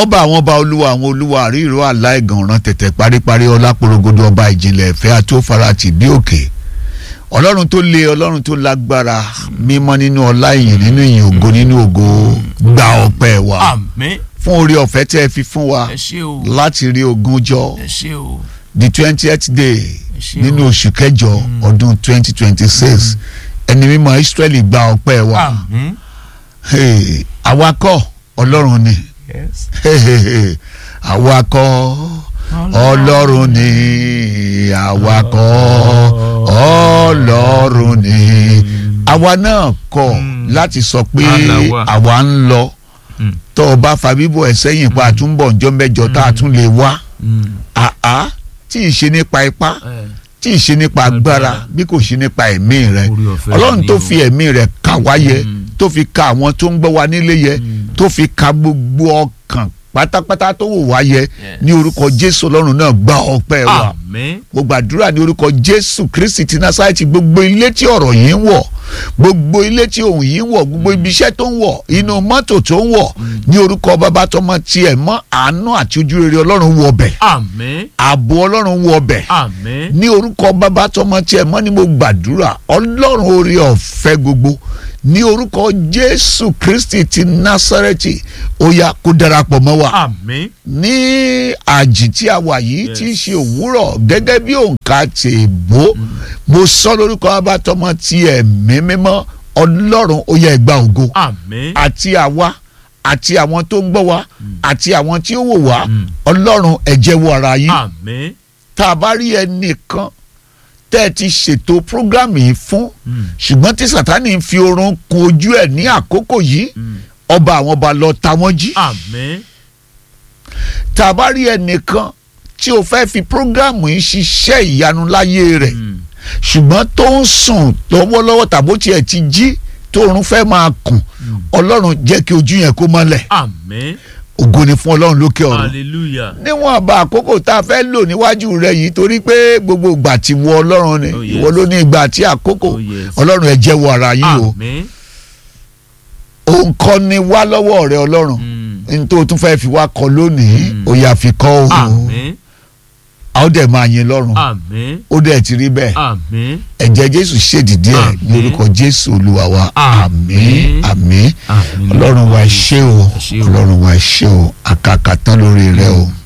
ọba àwọn ọba olúwa àwọn olúwa àríìró aláìgànràn tẹ̀tẹ̀ paríparí ọlápòrogodo ọba ìjìnlẹ̀ ìfẹ́ àti òfarati bí òkè ọlọ́run tó le ọlọ́run tó lágbára mímọ́ nínú ọlá ìyìn nínú ìyìn ògo nínú ògo gba ọpẹ́ wa àmín fún orí ọ̀fẹ́ tẹ́ ẹ fi fún wa ẹ ṣé o láti rí ogúnjọ́ ẹ ṣé o the twentieth day ṣé nínú o. oṣù kẹjọ ọdún twenty twenty six ẹni mímọ́ Ísírẹ́lì gba ọpẹ́ wa àmín Hey, àwa kọ́ ọlọ́run ni yes Hey, àwa kọ́ ọlọ́run ni àwa kọ́ ọlọ́run ni àwa náà kọ̀ láti sọ pé Àlàwà. àwa ń lọ Mm. tó o bá fa bíbọ̀ ẹ̀ sẹ́yìn pa àtúnbọ̀ ǹjọ́ mẹ́jọ tá a tún lè wá Mm. àá tí ì ṣe nípa ipá Eh, tí ì ṣe nípa agbára Agbára. bí kò ṣe nípa ẹ̀mí rẹ Orí ọ̀fẹ́ ọlọ́run ni tó o. fi ẹ̀mí rẹ kà wá yẹ Mm. tó fi ka àwọn tó ń gbọ́ wa nílé yẹ tó fi ka gbogbo ọkàn pátápátá tó wò wá yẹ ní orúkọ jésù ọlọ́run náà gba ọpẹ́ wa àmín mo gbàdúrà ní orúkọ jésù kristi ti násárẹ́tì gbogbo ilé tí ọ̀rọ̀ yìí ń wọ̀ gbogbo ilé tí ohun yìí ń wọ̀ gbogbo ibi iṣẹ́ tó ń wọ̀ inú mọ́tò tó ń wọ̀ ní orúkọ bàbá tọmọ tiẹ̀ mọ́ àánú àti ojú rere ọlọ́run wọ bẹ̀ àmín ààbò ọlọ́run wọ bẹ̀ àmín ní orúkọ bàbá tọmọ tiẹ̀ mọ́ ni mo gbàdúrà ọlọ́run orí ọ̀fẹ́ gbogbo ní orúkọ jésù kristi ti násárẹ́tì ó yá kó darapọ̀ mọ́ wa àmín ní àjì tí a wà yìí tí í ṣe òwúrọ̀ gẹ́gẹ́ bí òǹkà tèèbó mo sọ lórúkọ abátọmọ ti ẹ̀mí mímọ́ ọlọ́run ó yẹ ẹgbà ògo àmín àti àwa àti àwọn tó ń gbọ́ wa àti àwọn tí ó wò wá Mm. ọlọ́run ẹ jẹ́wọ́ ara yín àmín tá a bá rí ẹnìkan tẹ́ ẹ ti ṣètò prógrámù yìí fún Mm. ṣùgbọ́n tí sátánì ń fi oorun kun ojú ẹ̀ ní àkókò yìí Mm. ọba àwọn ọba lọ ta wọ́n jí àmín tá a bá rí ẹnìkan tí o fẹ́ fi prógrámù yìí ṣiṣẹ́ ìyanu láyé rẹ̀ Mm. ṣùgbọ́n tó ń sùn lọ́wọ́lọ́wọ́ tàbó tiẹ̀ ti jí tóorun fẹ́ máa kùn ọlọ́run jẹ́ kí ojú yẹn kó mọ́lẹ̀ àmín ògo ni fún ọlọ́run lókè ọ̀run hallelujah níwọ̀n àbá àkókò tá a fẹ́ lò níwájú rẹ yìí torí pé gbogbo ìgbà tí wọ ọlọ́run ni Oh, yes. ìwọ ló ní ìgbà àti àkókò Oh, yes. ọlọ́run ẹ jẹ́wọ́ ara yín o àmín òun kọ́ ni wá lọ́wọ́ rẹ ọlọ́run Mm. ní tó o tún fẹ́ fi wá kọ lónìí Mm. ó yá fi kọ́ o àmín a ó dẹ̀ máa yin lọ́run àmín ó dẹ̀ ti rí bẹ́ẹ̀ àmín ẹ̀jẹ̀ jésù ṣèdìdí ẹ̀ ní Àmín. orúkọ jésù olúwa wa àmín Àmín. àmín àmín ọlọ́run wa ẹ ṣé o Ẹ ṣé o. ọlọ́run wa ẹ ṣé o àkàkà tán lórí rẹ o